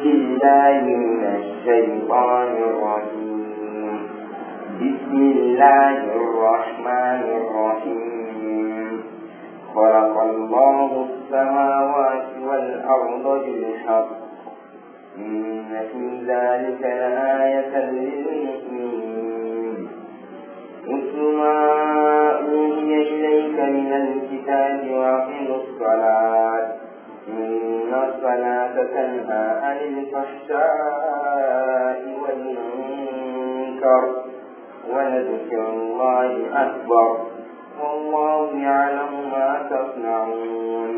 بالله من الشيطان الرجيم بسم الله الرحمن الرحيم خلق الله السماوات والأرض بالحق إن في ذلك لآية للمؤمنين اتل ما أوحي إليك من الكتاب وأقم الصلاة إن الصلاة تنهى عن الفحشاء والمنكر ولذكر الله أكبر والله يعلم ما تصنعون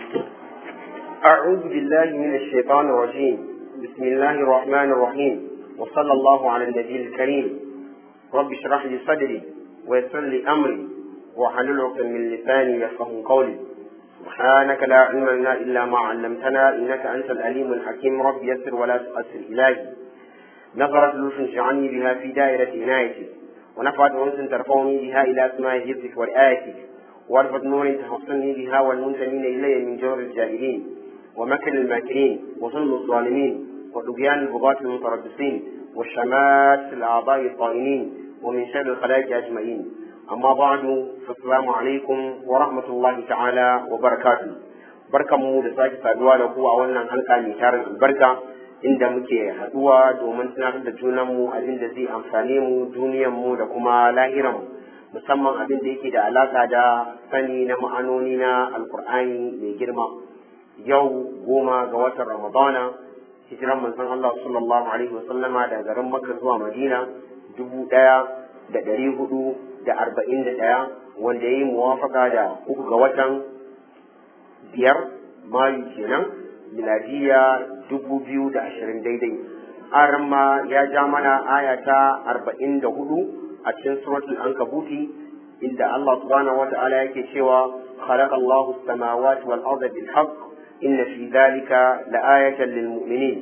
أعوذ بالله من الشيطان الرجيم بسم الله الرحمن الرحيم وصلى الله على النبي الكريم رب اشرح لي صدري ويسر لي أمري واحلل عقدة من لساني يفقه قولي سبحانك لا علم لنا إلا ما علمتنا إنك أنت الأليم الحكيم رب يسر ولا تؤثر إلهي نظرت لطف اجعلني بها في دائرة عنايتك ونفعت أنس ترفعني بها إلى أسماء حفظك ورآيتك وارفض نور تحصني بها والمنتمين إلي من جور الجاهلين ومكر الماكرين وظلم الظالمين وطغيان البغاة المتربصين والشمات الأعضاء الطائنين ومن شر الخلائق أجمعين أما بعد فالسلام عليكم ورحمة الله تعالى وبركاته barkan mu da sake saduwa da ku a wannan halka mai tarin albarka inda muke haduwa domin tunatar da junanmu abin da zai amfane mu duniyanmu da kuma lahiranmu musamman abin da yake da alaka da sani na ma'anoni na alkur'ani mai girma yau goma ga watan ramadana hijiran manzon Allah sallallahu alaihi wasallama daga garin Makka zuwa Madina dubu ɗaya da ɗari hudu da arba'in da ɗaya wanda ya yi muwafaka da uku ga watan biyar mayu kenan miladiya dubu biyu da ashirin daidai aran ma ya ja mana aya ta arba'in da hudu a cikin suratul ankabuti inda Allah subhanahu wa ta'ala yake cewa خلق الله السماوات والأرض بالحق إن في ذلك لآية للمؤمنين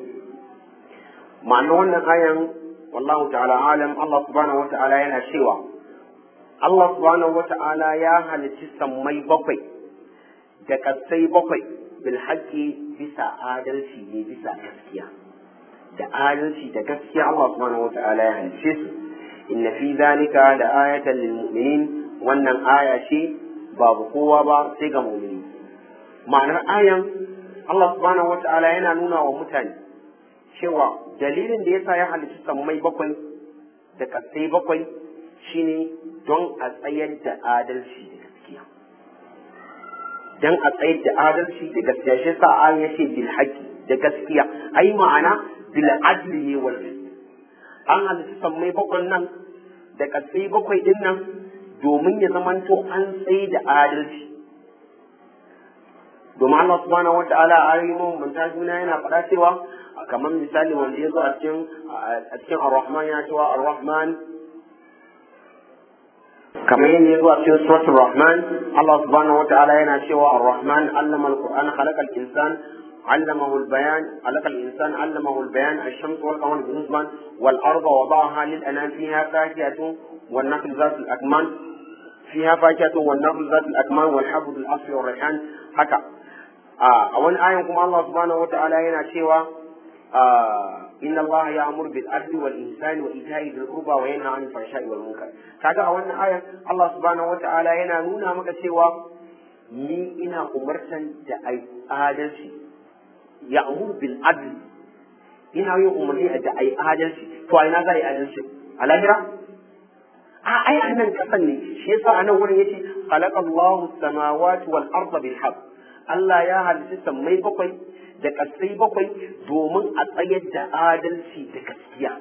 معنى wannan ayan wallahu ta'ala alam Allah subhanahu wata'ala yana cewa Allah subhanahu wata'ala ya halicci sammai bakwai da kasai bakwai bil haqqi bisa adalci ne bisa gaskiya da adalci da gaskiya Allah subhanahu wata'ala ya halicce su inna fi zalika la ayatan lil mu'minin wannan aya ce babu kowa ba sai ga mu'mini ma'anar ayan Allah subhanahu wata'ala yana nuna wa mutane cewa dalilin da yasa ya halitta sammai bakwai da kasai bakwai shine don a tsayar da adalci da gaskiya don a tsayar da adalci da gaskiya shi sa an ya ce bil haqqi da gaskiya ai ma'ana bil adli ne wal an halitta sammai bakwai nan da kasai bakwai din nan domin ya zamanto an tsaye da adalci domin Allah subhanahu wa ta'ala a ayoyin mun ta juna yana faɗa cewa kamar misali wanda ya zo a cikin a cikin ar-rahman yana cewa ar-rahman kamar yadda ya zo a cikin suratul rahman Allah subhanahu wa ta'ala yana cewa ar-rahman allama al-qur'an khalaqa al-insan علمه البيان خلق الإنسان علمه البيان الشمس والقمر بنسبان والأرض وضعها للأنام فيها فاكهة والنخل ذات الأكمام فيها فاكهة والنخل ذات الأكمام والحب الأصفر والريحان هكا a wani ayan kuma Allah subhanahu wata'ala yana cewa inna Allah ya'mur bil adli wal ihsani wa ita'i dhil qurba wa yanha 'anil fahsha'i wal munkar kaga a wannan ayan Allah subhanahu wata'ala yana nuna maka cewa ni ina umartan da ai adalci ya'mur bil adli ina yin umarni da ai adalci to a ina za yi adalci a lahira a ai annan kasan ne shi yasa anan wurin yace khalaqallahu samawati wal arda bil haqq Allah ya halitta sammai bakwai da ƙasai bakwai domin a tsayar da adalci da gaskiya.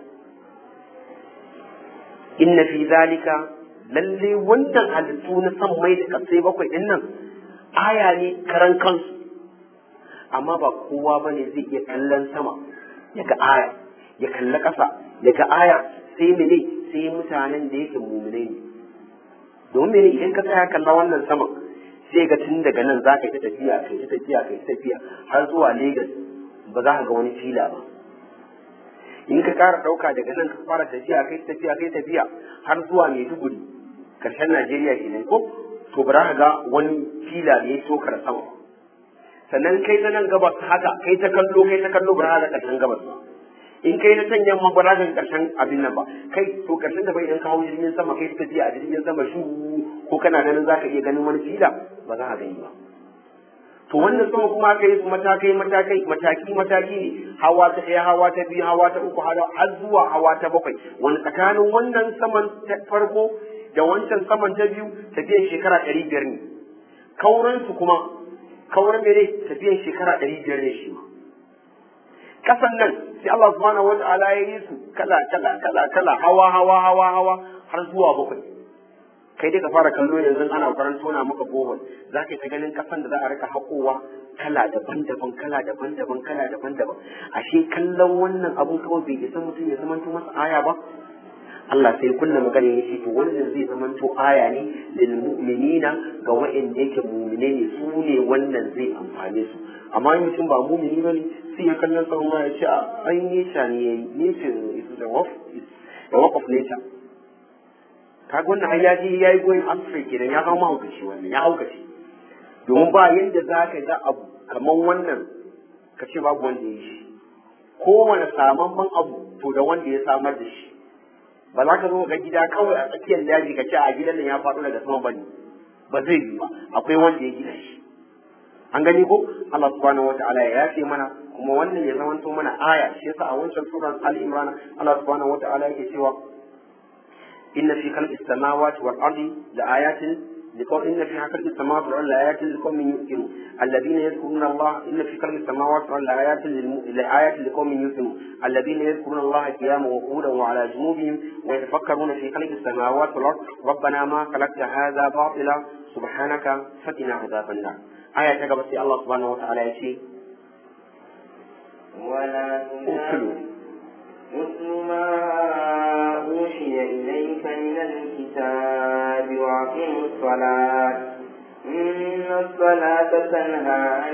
Inna fi zalika lalle wannan halittu na sammai da ƙasai bakwai ɗin nan aya ne karan kansu. Amma ba kowa ba ne zai iya kallon sama ya ga aya, ya kalli ƙasa ya ga aya sai mene sai mutanen da yake mumune ne. Domin mene idan ka tsaya kalla wannan saman sai ga tun daga nan za ka yi ta tafiya ka yi ta tafiya ka yi ta tafiya har zuwa Legas ba za ka ga wani fila ba in ka ƙara ɗauka daga nan ka fara tafiya ka yi tafiya ka yi tafiya har zuwa Maiduguri karshen Najeriya kenan ko to ba za ka ga wani fila da ya tokar sama sannan kai ta nan gabas haka kai ta kallo kai ta kallo ba za ka karshen gabas ba in kai na can yamma ba za ka karshen abin nan ba kai to karshen da bai idan ka hau jirgin sama kai tafiya a jirgin sama shu ko kana ganin za ka iya ganin wani fila ba za ka gani ba to wannan sama kuma aka yi su matakai matakai mataki mataki ne hawa ta ɗaya hawa ta biyu hawa ta uku har zuwa hawa ta bakwai wani tsakanin wannan saman ta farko da wancan saman ta biyu tafiyan shekara ɗari biyar ne kauransu kuma kauran mene tafiyan shekara ɗari biyar ne shi ma kasan nan sai Allah subhanahu wa ta'ala ya yi su kala kala kala kala hawa hawa hawa hawa har zuwa bakwai kai dai ka fara kallo yanzu ana faran tona maka bohol za ka ta ganin kasan da za a rika haƙowa kala daban-daban kala daban-daban kala daban-daban ashe kallon wannan abun kawai bai isa mutum ya zamanto masa aya ba Allah sai kunna magana ya ce to wannan zai zamanto aya ne lil mu'minina ga wa'anda yake mu'mine ne su ne wannan zai amfane su amma in mutum ba mu'mini bane sai ya kallon sa ma ya ce ai nature ne yayi nature is the work is the work of nature kaga wannan ai ya je ya yi goyin amsa kenan ya zama mahaukaci wannan ya haukaci domin ba yadda za ka ga abu kamar wannan ka ce babu wanda ya yi shi kowane samamman abu to da wanda ya samar da shi ba za ka zo ga gida kawai a tsakiyar daji ka ce a gidan nan ya faɗo daga sama bane ba zai yi ba akwai wanda ya gina shi an gani ko Allah subhanahu wataala ya yafe mana kuma wannan ya zamanto mana aya shi yasa a wancan suran Ali Imran Allah subhanahu wataala yake cewa inna fi khalqis samawati wal ardi la ayatin لقوم إن في خلق السماوات والأرض لآيات لقوم يؤمنون الذين يذكرون الله إن في خلق السماوات والأرض لآيات لآيات لقوم يؤمنون الذين يذكرون الله قياما وقعودا وعلى جنوبهم ويتفكرون في خلق السماوات والأرض ربنا ما خلقت هذا باطلا سبحانك فقنا عذاب النار آية تقبل الله سبحانه وتعالى يشي ولا أكلوا مثل ما أوحي إليك من الكتاب وأقم الصلاة إن الصلاة تنهى عن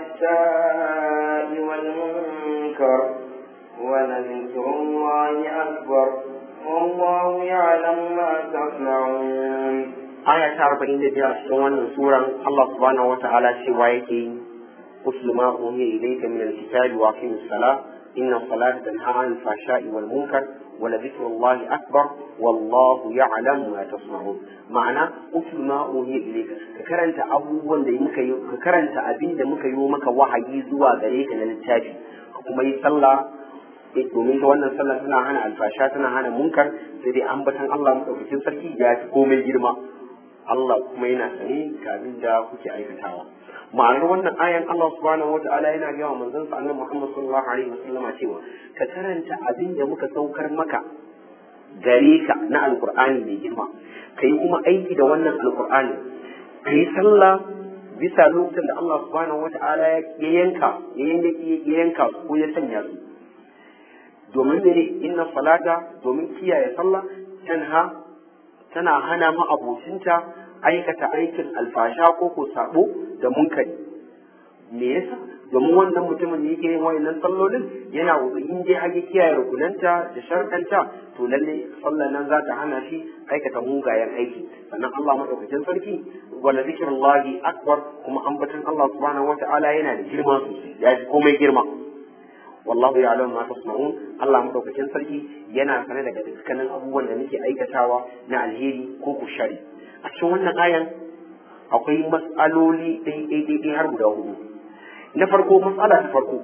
الفحشاء والمنكر ولذكر الله أكبر والله يعلم ما تصنعون aya ta arba'in da biyar cikin wannan suran Allah subhanahu wata'ala cewa yake uslu ma uhiya ilayka min alkitabi wa aqimis salah inna salata tanha 'anil fahsha'i wal munkar wa la dhikrullahi akbar wallahu ya'lamu ma tasna'un ma'ana uslu ma uhiya ilayka ka karanta abubuwan da muka yi ka karanta abin da muka yi maka wahayi zuwa gare ka na littafi ka kuma yi sallah domin ta wannan sallah tana hana alfasha tana hana munkar sai dai ambatan Allah madaukakin sarki ya fi komai girma Allah kuma yana sani ga abin da kuke aikatawa ma'anar wannan ayan Allah subhanahu wa ta'ala yana gaya wa manzon sa annabi Muhammad sallallahu alaihi wasallam cewa ka karanta abin da muka saukar maka gare ka na alqur'ani mai girma kai kuma aiki da wannan alqur'ani kai sallah bisa lokacin da Allah subhanahu wa ta'ala ya yanka ya yanka ko ya sanya su domin ne inna salata domin kiyaye sallah tanha tana hana ma abocinta aikata aikin alfasha ko ko sabo da munkari me yasa domin wannan mutumin da yake yin wayannan sallolin yana in dai hage kiyaye rukunanta da sharkanta to lalle sallan nan za ta hana shi aikata mugayen aiki sannan Allah madaukakin sarki wala zikrullahi akbar kuma ambatan Allah subhanahu wataala yana da girma sosai ya ji komai girma wallahu ya'lamu ma tasma'un Allah madaukakin sarki yana sane daga dukkanin abubuwan da muke aikatawa na alheri ko kushari a cikin wannan ayan akwai mas'aloli ɗai har guda hudu na farko mas'ala ta farko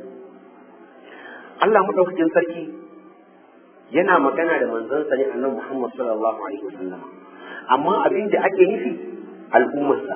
Allah madaukakin sarki yana magana da manzansa ne annabi Muhammad sallallahu alaihi wasallam amma abin da ake nufi al'ummarsa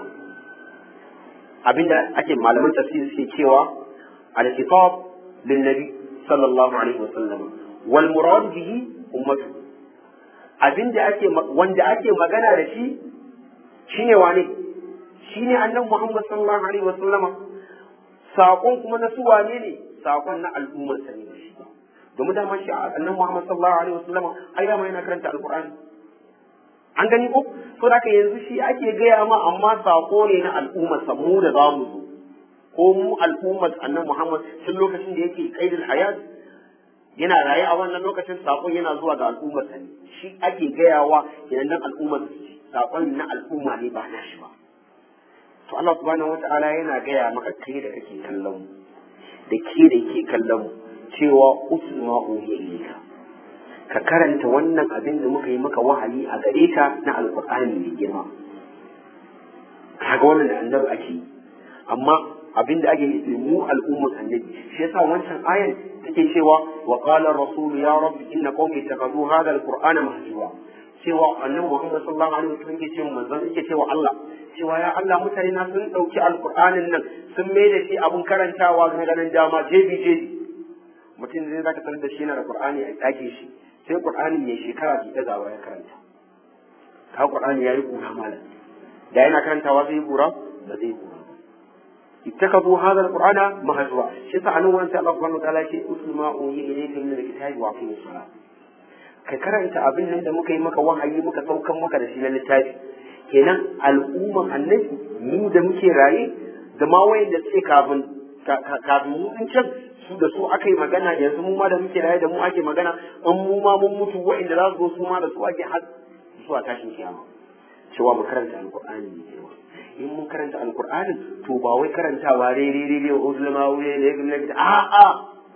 abin da ake malaman tafsir suke cewa al-kitab للنبي صلى الله عليه وسلم والمراد به أمته abin da ake wanda ake magana da shi shine wane shine annabi Muhammad sallallahu alaihi wa sallama sakon kuma na su wane ne sakon na al'ummar sa ne shi domin dama shi annabi Muhammad sallallahu alaihi wa sallama ai dama yana karanta alqur'ani an gani ko to da yanzu shi ake gaya ma amma sako ne na al'ummar sa mu da zamu zo ko mu al'ummar annan Muhammad tun lokacin da yake kaidul hayat yana raye a wannan lokacin sakon yana zuwa ga al'ummar sa ne shi ake gayawa idan nan al'ummar su sakon na al'umma ne ba na shi ba to Allah subhanahu wata'ala yana gaya maka kai da kake kallon mu da ke da ke kallon mu cewa usma uhiya ilayka ka karanta wannan abin da muka yi maka wahayi a gare ka na alqur'ani mai girma kaga wannan da annabi ake yi amma abin da ake nufi mu al'ummar annabi shi yasa wancan ayan take cewa wa qala rasul ya rabbi inna qaumi ittakhadhu hadha alqur'ana mahjura cewa annabi Muhammad sallallahu alaihi wasallam yake cewa manzon yake cewa Allah cewa ya Allah mutane na sun dauki alqur'anin nan sun mai da shi abun karantawa ga ganin dama jebi jebi mutum zai zaka tarar da shi yana da qur'ani a dake shi sai qur'ani ya shekara ki daga ya karanta ka qur'ani yayi kura malam da yana karantawa zai kura ba zai kura اتخذوا هذا القرآن مهجوا شيء فعلوا وانت الله سبحانه وتعالى شيء أتل ما أوحي إليك من الكتاب وأقيم الصلاة ka karanta abin nan da muka yi maka wahayi muka saukan maka da shi na littafi kenan al'umman annabi mu da muke raye da ma wayanda suke kafin kafin mu din can su da su aka yi magana yanzu mu ma da muke raye da mu ake magana an mu ma mun mutu wayanda za su zo su ma da su ake har zuwa tashin kiyama cewa mu karanta alqur'ani ne cewa in mun karanta alqur'ani to ba wai karantawa re re re re ulama wuri ne ne a a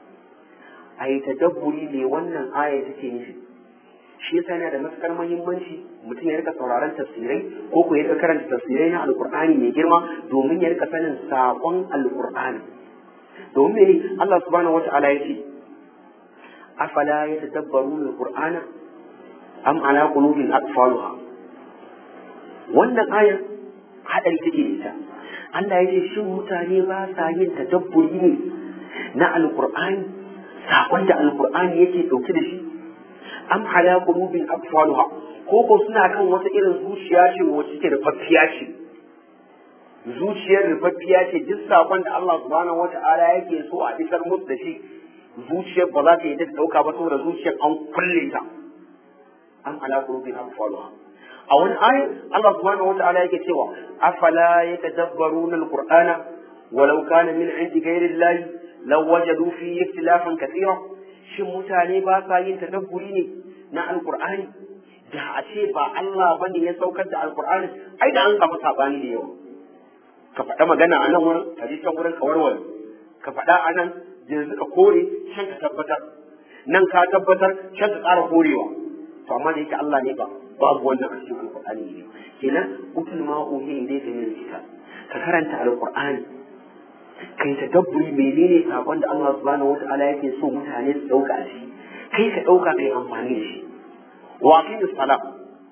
ai tadabburi ne wannan aya take nufi shi yasa yana da matukar muhimmanci mutum ya rika sauraron tafsirai ko ko ya rika karanta tafsirai na alqur'ani mai girma domin ya rika sanin sakon alqur'ani domin me Allah subhanahu wata'ala ya ce afala yatadabbaruna alqur'ana am ala qulubin aqfaluha wannan ayar hadari take da ita Allah ya ce shin mutane ba sa yin tadabburi ne na alqur'ani sakon da alqur'ani yake dauke da shi am ala qulubin aqfaluha ko ko suna kan wata irin zuciya ce wacce take da fafiya ce zuciyar rufaffiya ce duk sakon da Allah subhanahu wata'ala yake so a isar musu da shi zuciyar ba za ta yi ta dauka ba saboda zuciyar an kulle ta am ala qulubin aqfaluha a wani ayat Allah subhanahu wata'ala yake cewa afala yatadabbaruna alqur'ana walau kana min indi ghairi llahi law wajadu fi ikhtilafan kathira shin mutane ba sa yin tadabburi ne na alkur'ani da a ce ba Allah bane ya saukar da alkur'ani ai da an gama sabani da yawa ka faɗa magana a nan wurin ka ji can wurin ka warware ka faɗa a nan yanzu ka kore can ka tabbatar nan ka tabbatar can ka ƙara korewa to amma da yake Allah ne ba babu wannan a cikin alkur'ani ne kenan utul ma uhi ilayka min kitab ka karanta alkur'ani kai ta dabburi menene sakon da Allah subhanahu wata'ala yake so mutane su dauka shi kai ka dauka kai amfani da shi wa aqimi salat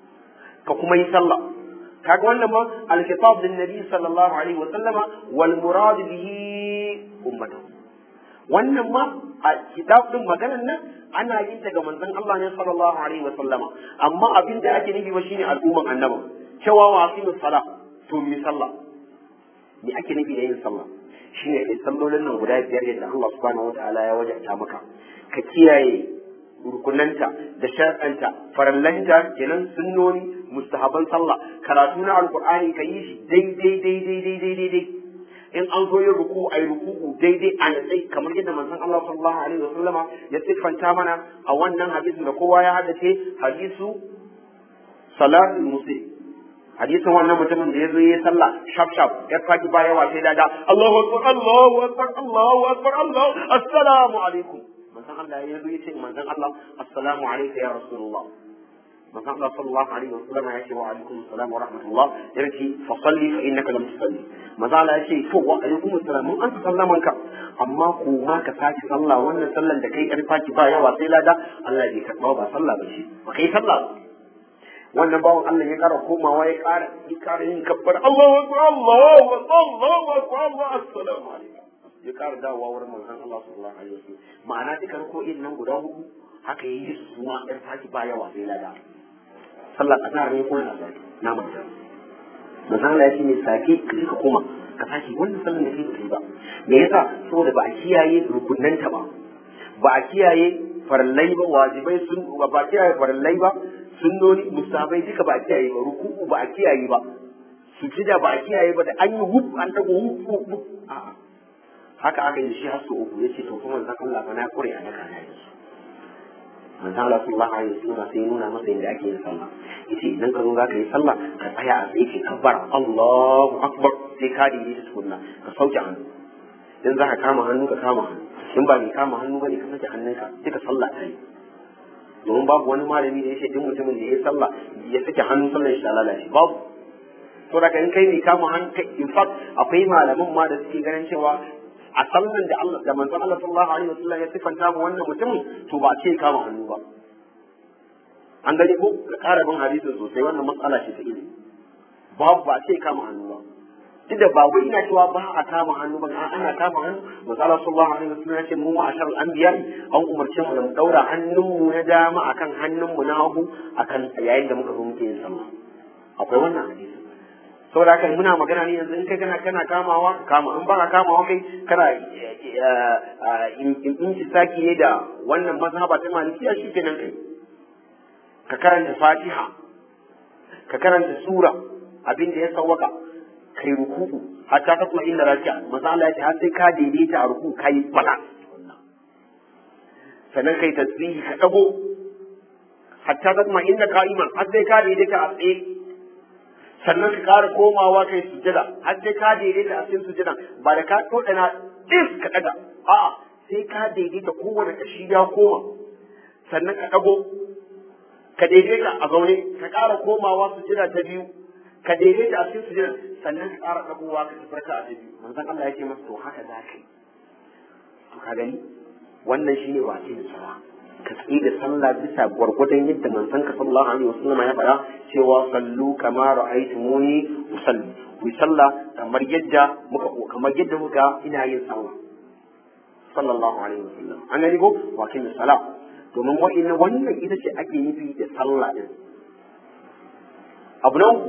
ka kuma yi sallah kaga wannan ma al-khitab lin nabi sallallahu alaihi wa sallama wal murad bihi ummatahu wannan ma a kitab din maganar nan ana yin ta ga manzon Allah ne sallallahu alaihi wa sallama amma abin da ake nufi ba shine al'umman annabi cewa wa aqimi salat to mi sallah me ake nufi da yin sallah shi ne kai sallolin nan guda biyar yadda Allah subhanahu wa ta'ala ya wajabta maka ka kiyaye rukunanta da shar'anta farallanta kenan sunnoni mustahaban sallah karatu na alqur'ani ka yi shi daidai daidai daidai daidai in an zo yin ruku ai ruku'u daidai a natsai kamar yadda manzon Allah sallallahu alaihi wasallama ya siffanta mana a wannan hadisin da kowa ya haddace hadisu salatul muslim hadisin wannan mutumin da ya zo yi sallah shaf shaf ya faki ba yawa sai da Allahu akbar Allahu akbar Allahu akbar Allah assalamu alaikum manzon Allah ya zo ya ce manzon Allah assalamu alayka ya rasulullah manzon Allah sallallahu alaihi wasallam ya ce wa alaikum assalam wa rahmatullah ya ce fa salli fa innaka lam tusalli manzon Allah ya ce to wa alaikum assalam mun an sallaman ka amma ko ma ka saki sallah wannan sallan da kai yar faki ba yawa sai lada Allah bai karba ba sallah ba shi ba kai sallah ba wannan bawan Allah ya kara komawa ya kara ya kara yin kabbar Allahu akbar Allahu akbar Allahu akbar Allah assalamu alaikum ya kara dawowa wurin manzon Allah sallallahu alaihi wasallam ma'ana duka ko irin nan guda hudu haka yi su ma ɗan faki ba yawa sai lada sallar azhar ne ko na zaki na manta manzon Allah ya ce ne sake ka ka koma ka sake wannan sallar da kai ba me yasa saboda ba a kiyaye rukunanta ba ba a kiyaye farallai ba wajibai sun ba a kiyaye farallai ba sunnoni musabai duka ba a kiyaye ba ruku'u ba a kiyaye ba sujida ba a kiyaye ba da an yi hub an dago hub hub hub a'a haka aka yi shi har su uku yace to kuma manzon Allah fa na kure a naka na yi manzon Allah sallallahu alaihi wasallam sai nuna masa yadda ake yin sallah yace idan ka zo za ka yi sallah ka tsaya a tsaye ka kabbar Allahu akbar sai ka daidaita tukunna ka sauke hannu in za ka kama hannu ka kama hannu in ba mai kama hannu bane ka sake hannunka sai ka sallah ta yi domin babu wani malami da ya ce duk mutumin da ya yi sallah ya sake hannu sallar shi ta lalace babu to da in kai mai kama hannu in fact akwai malaman ma da suke ganin cewa a sallan da Allah da manzon Allah sallallahu alaihi wasallam ya sifanta mu wannan mutumin to ba ce kama hannu ba an gani ko ka ƙara bin hadisin sosai wannan matsala ce ta ilimi babu ba ce kama hannu ba duk da ba wai ina cewa ba a kama hannu ba a ana kama hannu misali sallallahu alaihi wasallam ya ce mu ma'ashar al-anbiya an umarce mu da mu daura hannunmu na dama akan hannunmu na hagu akan yayin da muka zo muke yin sallah akwai wannan hadisi saboda haka muna magana ne yanzu in kai kana kana kamawa kama in ba ka kamawa kai kana in saki ne da wannan mazhaba ta malikiya shi kenan kai ka karanta fatiha ka karanta sura abin da ya sawwaka kai ruku'u hatta ka kuma inda raki'a manzo Allah ya ce har sai ka daidaita a ruku kai bala sannan kai tasbihi ka dago hatta ka kuma inda qa'iman har sai ka daidaita a tsaye sannan ka ƙara komawa kai sujada har sai ka daidaita a cikin sujadan ba da ka todana dis ka daga a'a sai ka daidaita kowane kashi ya koma sannan ka dago ka daidaita a zaune ka ƙara komawa sujada ta biyu ka daidaita a cikin sujada sannan ka ƙara ɗagowa ka tafarka a biyu manzon Allah ya ce masa to haka za ka yi to ka gani wannan shine wace da sala ka tsaye da sallah bisa gwargwadon yadda manzon ka sallallahu alaihi wasallam ya faɗa cewa sallu kama ra'aytumuni usalli ku yi sallah kamar yadda muka kamar yadda muka ina yin sallah sallallahu alaihi wasallam an gani ko wace da sala domin wa'in wannan ita ce ake nufi da sallah din abu nan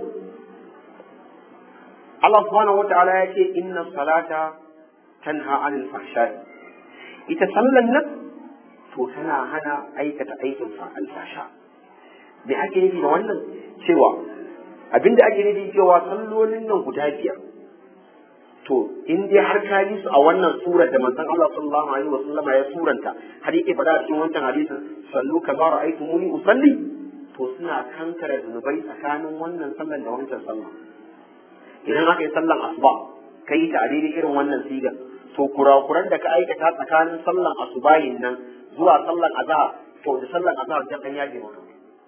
Allah subhanahu wa ta'ala ya ce inna salata tanha anil fahsha'i ita sallan nan to tana hana aikata aikin alfasha me ake nufi da wannan cewa abinda ake nufi cewa sallolin nan guda biyar to in dai har ka yi su a wannan surar da manzon Allah sallallahu alaihi wasallam ya suranta har yake faɗa a cikin wancan hadisin sallu kama ra'aytumuni usalli to suna kankare zunubai tsakanin wannan sallan da wancan sallan idan aka yi sallan asuba ka yi ta a daidai irin wannan sigar to kurakuran da ka aikata tsakanin sallan asubahin nan zuwa sallan azhar to da sallan azhar da kan yage maka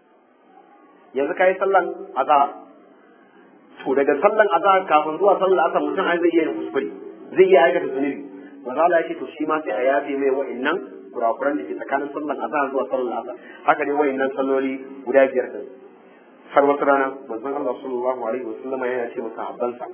yanzu ka yi sallan azhar to daga sallan azhar kafin zuwa sallan asar mutum ai zai iya yin kuskure zai iya aikata zunubi manzo Allah ya ce to shi ma sai a yafe mai wa'annan kurakuran da ke tsakanin sallan azhar zuwa sallan asar haka ne wa'annan salloli guda biyar din har wata rana manzon Allah sallallahu alaihi wasallam yana ce masa habbansa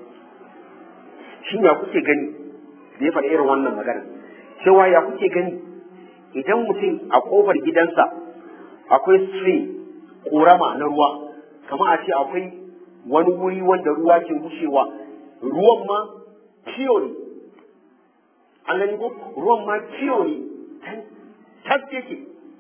shin ya kuke gani da ya faɗi irin wannan magana cewa ya kuke gani idan mutum a kofar gidansa akwai stream korama na ruwa kamar a ce akwai wani wuri wanda ruwa ke wucewa ruwan ma ciyo ne an gani ko ruwan ma ciyo ne tas yake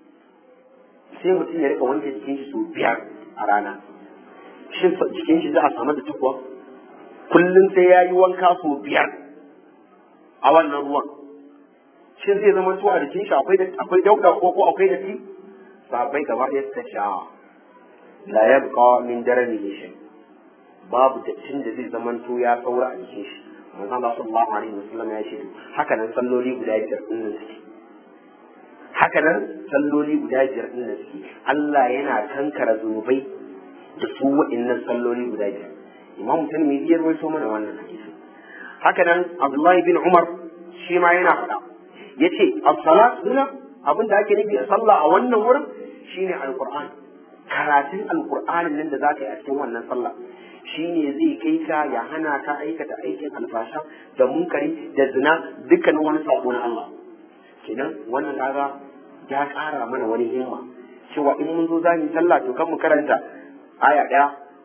sai mutum ya rika wanke jikin shi sau biyar a rana shin jikin shi za a samu da tukuwa kullum sai ya yi wanka sau biyar a wannan ruwan shin zai zama tuwa da jikin shi akwai akwai dauda ko ko akwai datti sabai gaba ɗaya suka sha la yabqa min daranihi shay babu dattin da zai zama to ya saura a jikin shi manzo Allah sallallahu alaihi wasallam ya ce haka nan salloli guda biyar din nan suke haka nan salloli guda biyar din nan suke Allah yana kankara zunubai da su wa'annan salloli guda biyar imam tirmidhi ya rawaito mana wannan hadisi haka nan abdullahi bin umar shi ma yana faɗa yace as-salat huna abin da ake nufi a sallah a wannan wurin shine alquran karatun alqur'anin nan da zaka yi a cikin wannan sallah shine zai kai ka ya hana ka aikata aikin alfasha da munkari da zina dukkanin wani sabo na Allah kenan wannan kaga ya ƙara mana wani himma cewa in mun zo za mu sallah to kan mu karanta aya ɗaya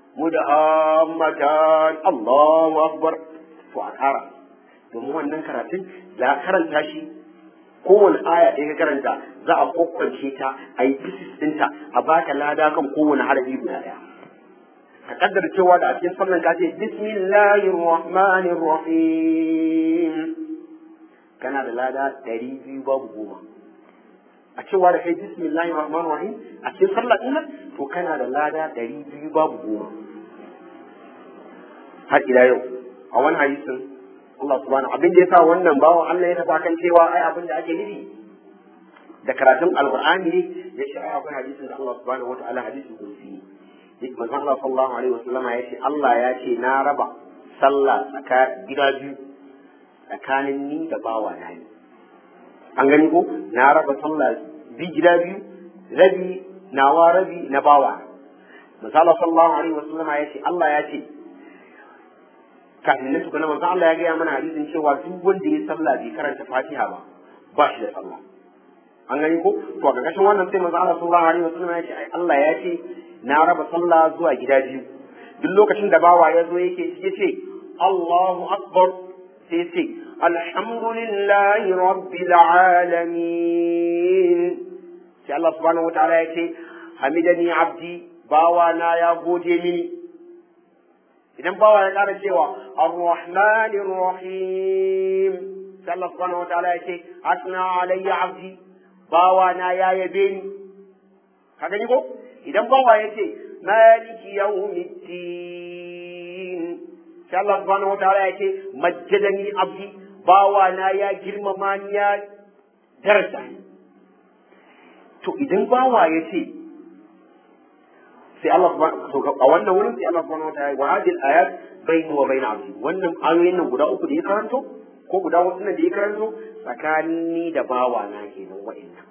mudahammatan Allahu akbar to a ƙara domin wannan karatun za a karanta shi kowane aya ɗaya ka karanta za a kwakwance ta a yi bisis ɗinta a baka lada kan kowane harafi guda ɗaya ka kaddara cewa da a cikin sallan ka ce bismillahir rahmanir rahim kana da lada ɗari biyu babu goma a cewa da kai bismillahir rahmanir rahim a cikin sallah ɗin nan to kana da lada ɗari biyu babu goma har ila yau a wani hadisin Allah subhanahu abin da yasa wannan bawan Allah ya tafa kan cewa ai abin da ake nufi da karatun alqur'ani ne ya shi akwai hadisin da Allah subhanahu wataala hadisin kursi yake manzon Allah sallallahu alaihi wasallama ya ce Allah ya ce na raba sallah tsaka gida biyu tsakanin ni da bawa na ne an gani ko na raba sallah bi gida biyu rabi nawa rabi na bawa misali sallallahu alaihi wasallama ya ce Allah ya ce kafin nan tukuna manzo Allah ya gaya mana hadisin cewa duk wanda ya sallah bai karanta Fatiha ba ba shi da sallah an gani ko to a ƙarƙashin wannan sai manzo Allah sallallahu alaihi wasallam ya ce ai Allah ya ce na raba sallah zuwa gida biyu duk lokacin da bawa ya zo yake ya ce Allahu akbar sai ya ce alhamdulillahi rabbil alamin sai Allah subhanahu wataala ya ce hamidani abdi bawa na ya gode mini idan bawa ya ƙara cewa ar-rahmanir rahim sai Allah subhanahu wataala ya ce asna alayya abdi bawa na ya yabe ni ka gani ko idan bawa ya ce maliki yawmiddin sai Allah subhanahu wataala ya ce majjadani abdi bawa na ya girmama ni ya daraja to idan bawa ya ce sai Allah subhanahu a wannan wurin sai Allah subhanahu wataala wa hadhihi al-ayat bayni wa bayna abdi wannan ayoyin nan guda uku da ya karanto ko guda wasu nan da ya karanto tsakanin ni da bawa na kenan wa'annan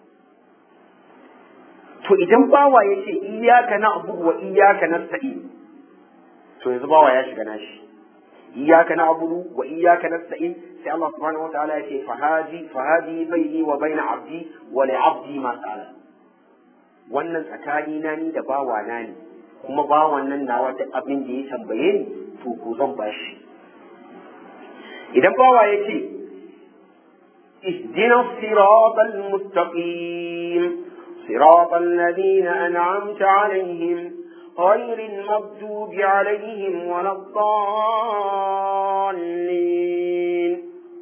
to idan bawa ya ce iyaka na abu wa iyaka na sa'i to yanzu bawa ya shiga nashi iyaka na abu wa iyaka na sa'i sai Allah subhanahu wataala ya ce fahadi fahadi baini wa baina abdi wa li abdi ma sa'ala wannan tsakani na ni da bawa na ne kuma bawan nan na wata abin da ya tambaye ni to ko zan bashi idan bawa ya ce اهدنا الصراط المستقيم صراط الذين أنعمت عليهم غير المغضوب عليهم ولا الضالين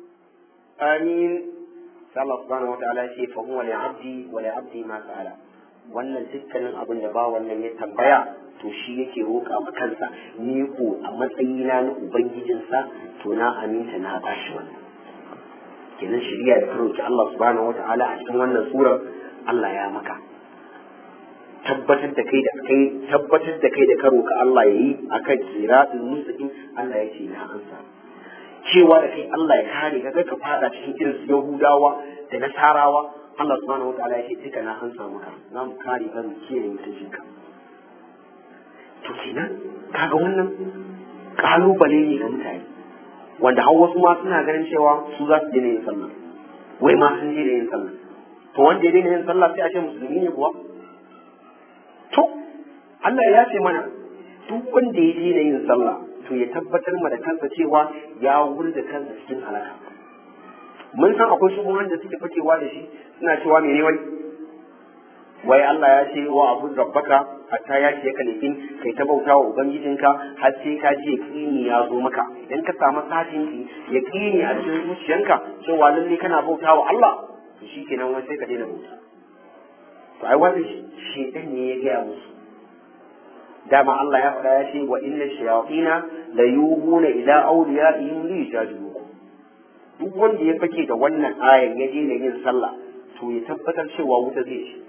آمين الله سبحانه وتعالى شيء فهو لعبدي ولعبدي ما سأل wannan dukkanin abin da ba wannan ya tambaya to shi yake roƙa ma kansa ni ko a matsayina na ubangijinsa to na aminta na bashi wannan kenan shari'a da roki Allah subhanahu wata'ala a cikin wannan surar Allah ya maka tabbatar da kai da kai tabbatar da kai da ka roka Allah yayi akan siratul mustaqim Allah ya ce na ansa cewa da kai Allah ya kare ka ka fada cikin irin su Yahudawa da Nasarawa Allah subhanahu wata'ala ya ce duka na ansa maka za mu kare ka mu kiyaye mutuncin ka to kenan kaga wannan kalubale ne ga mutane wanda har wasu ma suna ganin cewa su za su daina yin sallah wai ma sun daina yin sallah to wanda ya daina yin sallah sai a ce musulmi ne kuwa to Allah ya ce mana duk wanda ya daina yin sallah to ya tabbatar ma da kansa cewa ya wurda kansa cikin halaka mun san akwai shubuhan da suke fakewa da shi suna cewa mene wai wai Allah ya ce wa abu rabbaka hatta ya ce ka nufin kai ta bauta wa ubangijinka har sai ka ji yaqini ya zo maka idan ka samu satin ki yaqini a cikin zuciyanka cewa lalle kana bauta wa Allah to shikenan wai sai ka daina bauta to ai wannan shedan ne ya gaya musu dama Allah ya faɗa ya ce wa inna shayatina la yuhuna ila awliyaihim li yujadilukum duk wanda ya fake da wannan ayan ya daina yin sallah to ya tabbatar cewa wuta zai ci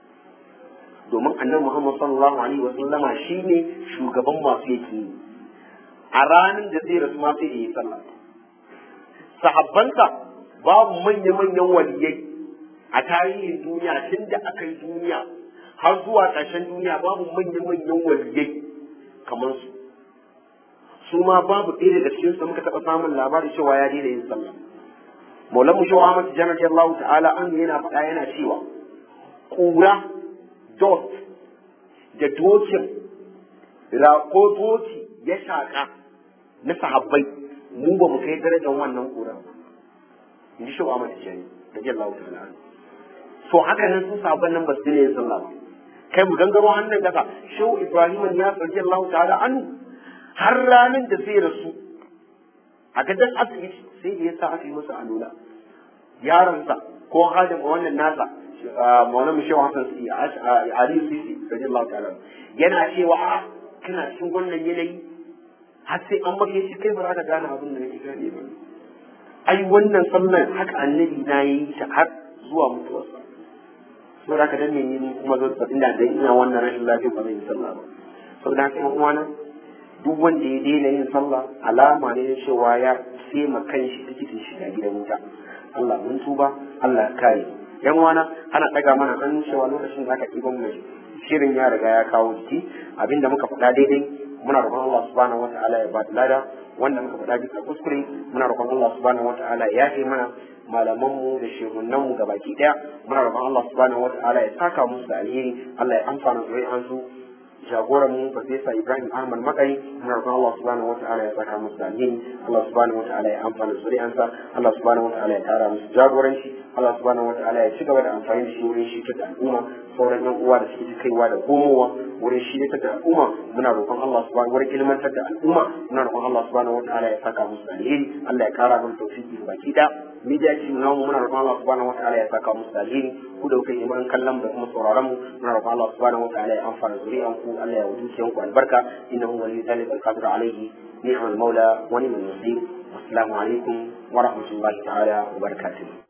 domin annabi Muhammad sallallahu alaihi wa sallama shine shugaban masu yake a ranar da zai rasu ma sai da yi sallah sahabbansa babu manya-manyan waliyai a tarihin duniya tun da aka yi duniya har zuwa ƙarshen duniya babu manya-manyan waliyai kamar su su ma babu ɗaya daga cikin su muka taɓa samun labari cewa ya daina yin sallah maulan mu shawa Ahmad Tijjani radiyallahu ta'ala an yana faɗa yana cewa ƙura dot da dokin ko doki ya shaƙa na sahabbai mu ba mu kai darajar wannan ƙura ba in ji shawa Ahmad Tijjani radiyallahu ta'ala so haka nan su sahabban nan ba su daina yin sallah ba kai mu gangaro hannun kasa shehu Ibrahim ya radiyallahu ta'ala anhu har ranar da zai rasu a gadon asibiti sai da ya sa aka yi masa alula yaronsa ko hadin wannan nasa mauna mu shewa hasan si aliyu sisi radiyallahu ta'ala yana cewa a kana cikin wannan yanayi har sai an maka shi kai ba za ka gane abin da nake gane ba ai wannan sallan haka annabi na yi ta har zuwa mutuwarsa saboda haka dan ne ni kuma zan sa ina da ina wannan rashin lafiya ba zan yi sallah ba saboda haka yan uwana duk wanda ya daina yin sallah alama ne na cewa ya sai ma kanshi tikitin shiga gidan wuta Allah mun tuba Allah ya kare yan uwana ana daga mana an cewa lokacin da aka ɗiban mai shirin ya riga ya kawo jiki abinda muka faɗa daidai muna roƙon Allah subhanahu wataala ya ba lada wanda muka faɗa bisa kuskure muna roƙon Allah subhanahu wataala ya yafe mana malamanmu da shehunanmu ga baki ɗaya muna roƙon Allah subhanahu wataala ya saka musu da alheri Allah ya amfana zuri'an su jagoran mu Farfesa Ibrahim Ahmad Makari muna roƙon Allah subhanahu wataala ya saka musu da alheri Allah subhanahu wataala ya amfana zuri'ansa Allah subhanahu wataala ya kara musu jagoranci Allah subhanahu wataala ya ci gaba da amfani da shi wurin shi da al'umma sauran yan uwa da suke kaiwa da komowa wurin shi da al'umma muna roƙon Allah subhanahu wurin ilmantar da al'umma muna roƙon Allah subhanahu wataala ya saka musu da alheri Allah ya kara mana tawfiki baki da media team namu muna roƙon Allah subhanahu wataala ya saka musu da alheri ku da kuka yi mun kallon da kuma sauraron mu muna roƙon Allah subhanahu wataala ya amfana zuri'an ku Allah ya wuce ku albarka innahu waliyyu dhalika alqadir alayhi ni'mal maula wa ni'mal nasir assalamu alaikum wa rahmatullahi ta'ala wa barakatuh